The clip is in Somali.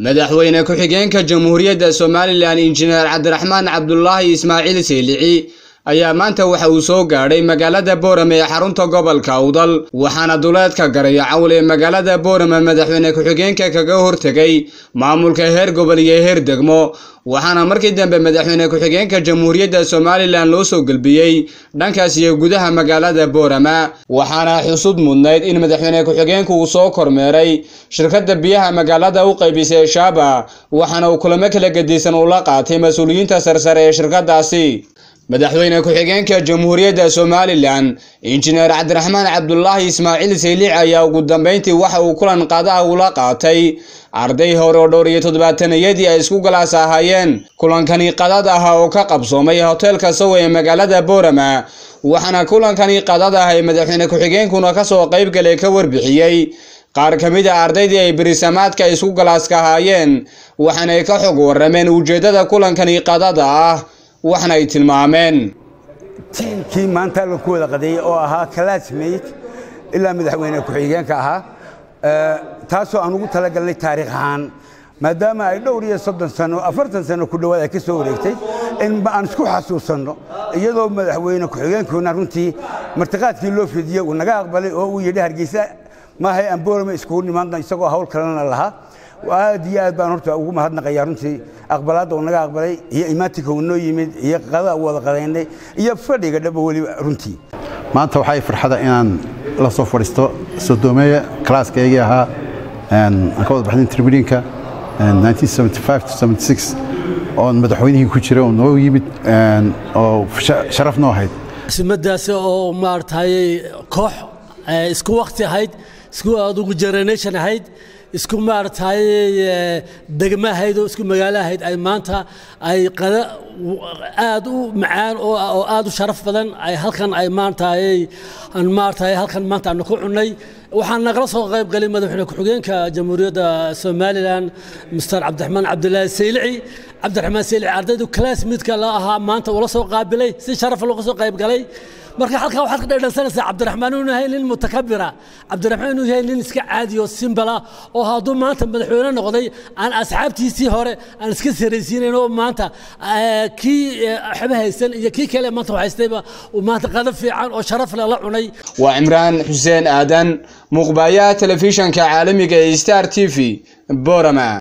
madaxweyne ku-xigeenka jamhuuriyadda somalilan injineer cabdiraxmaan cabdulaahi ismaaciil saylici ayaa maanta waxa uu soo gaadhay magaalada boorame ee xarunta gobolka awdal waxaana duleedka garaya cawl ee magaalada boorame madaxweyne ku-xigeenka kaga hortegay maamulka heer gobol iyo heer degmo waxaana markii dambe madaxweyne ku-xigeenka jamhuuriyadda somalilan loo soo gelbiyey dhankaas iyo gudaha magaalada boorama waxaana xusud mudnayd in madaxweyne ku-xigeenku uu soo kormeeray shirkadda biyaha magaalada u qaybisay shaaba waxaana uu kulamo kala gedisan ula qaatay mas-uuliyiinta sarsare ee shirkadaasi madaxweyne ku-xigeenka jamhuuriyadda somalilan injineer cabdiraxmaan cabdulaahi ismaaciil sayliic ayaa ugu dambeyntii waxa uu kulan qadaha ula qaatay arday hore oo dhowr iyo toddobaatanayadii ay isku galaas ahaayeen kulankani qadad ah oo ka qabsoomay hoteelka sawe ee magaalada boorama waxaana kulankani qadad ah ee madaxweyne ku-xigeenkuna kasoo qaybgalay ka warbixiyey qaar ka mid a ardaydii ay berisamaadka isku galaaska ahaayeen waxaanay ka xog warameen ujeeddada kulankani qadada ah waxna ay tilmaameen tiimkii maanta la ku wada qadeeyey oo ahaa classmate ilaa madaxweyne ku-xigeenka ahaa taasoo aan ugu talagalnay taariikh ahaan maadaama ay dhowr iyo soddon sano afartan sano ku dhowaad ay ka soo wareegtay in aan isku xasuusanno iyadoo madaxweyne ku-xigeenkuna runtii martiqaadkii loo fidiyey uu naga aqbalay oo uu yidhi hargeysa maahay aan boorame iskugu nimaadno isagoo hawl kalena lahaa aad iyo aad baan horta ugu mahadnaqayaa runtii aqbalaadda uu naga aqbalay iyo imaatinka uu noo yimid iyo qada wada qadaynay iyo fadhiga dhaba weliba runtii maanta waxay farxada inaan la soo fadhiisto sodoomeeya kalaaskaygii ahaa aan ka wada baxday tribuniinka oon madaxweynihii ku jira oo noo yimid oo sharaf noo ahayd simadaasi oo maaragtay koox isku wakti ahayd isku adugu generation ahayd isku maaragtay degmo ahayd oo isku magaalo ahayd ay maanta ay qada aad u macaan oo aad u sharaf badan ay halkan ay maaragtay aan maaragtay halkan maanta aanu ku cunnay waxaan nagala soo qayb galay madaxweyne ku-xigeenka jamhuuriyadda somalilan mister cabdiraxmaan cabdilaahi saylici cabdiraxmaan saylici ardaydu classmatka la ahaa maanta ula soo qaabilay si sharaf looga soo qayb galay marka halkaa waxaad ka dhadhansanaysaa cabdiraxmaan inuu yahay nin mutakabira cabdiraxmaan inuu yahay nin iska caadi oo simbala oo hadduu maanta madaxweyne noqday aan asxaabtiisii hore aan iska saraysiinayn oo maanta kii waxba haysan iyo kii kale maanta haystayba uu maanta qada fiican oo sharaf leh la cunay waa cimraan xuseen aadan muuqbaayaha telefishanka caalamiga ee star t v borama